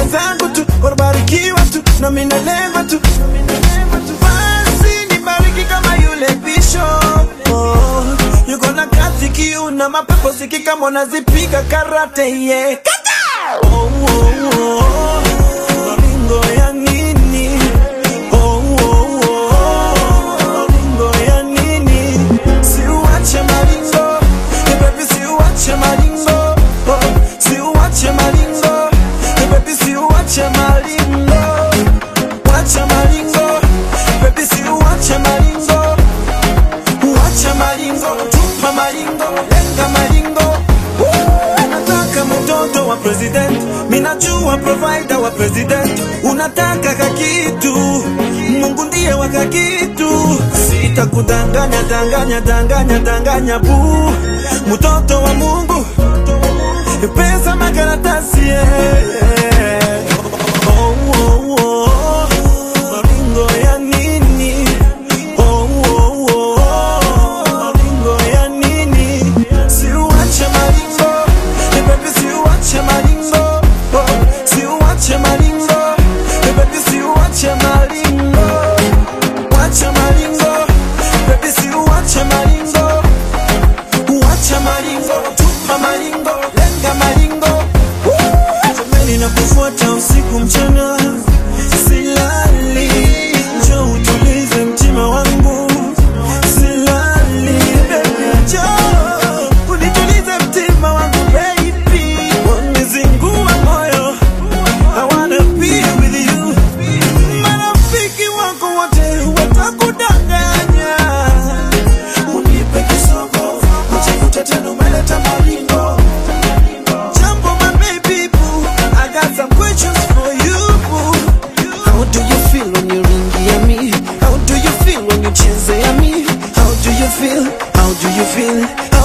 zangu tu wanabarikiwa tu na mimi nalemba tu basi nibariki kama yule bishop oh, yuko na kazi kiu na mapepo siki kama unazipiga karate yeah. Kata! oh, oh, oh. Maringo ya nini oh, oh, oh. Maringo ya nini siuache maringo Eh, baby siuache maringo oh, siuache maringo Eh, baby siuache maringo wacha maringo baby siuache maringo Wacha maringo, tupa maringo, lenga maringo. Woo! Nataka mtoto wa president, minajua provider wa president. Unataka kakitu, Mungu ndiye wa kakitu. Sitakudanganya, danganya, danganya, danganya bu. Mtoto wa Mungu, pesa makaratasi yeah. Oh, oh, oh. Maringo ya nini? Oh, oh, oh. Maringo ya nini? Siuache maringo. Eh, baby, siuache maringo. Oh, siuache maringo. Eh, baby, siuache maringo. Wacha maringo. Baby, siuache maringo. Wacha maringo. Tupa maringo. Lenga maringo. Woo! Jamani nakufuata usiku mchana silali njoo utulize mtima wangu silali baby njoo unitulize mtima wangu baby wanizingua moyo I wanna be with you marafiki wako wote watakudanganya unipe kisogo ujikute tena umeleta maringo Jumbo my baby boo I got some questions for you boo How do you feel when you ringi me? How do you feel when you cheze me? How do you feel? How do you feel?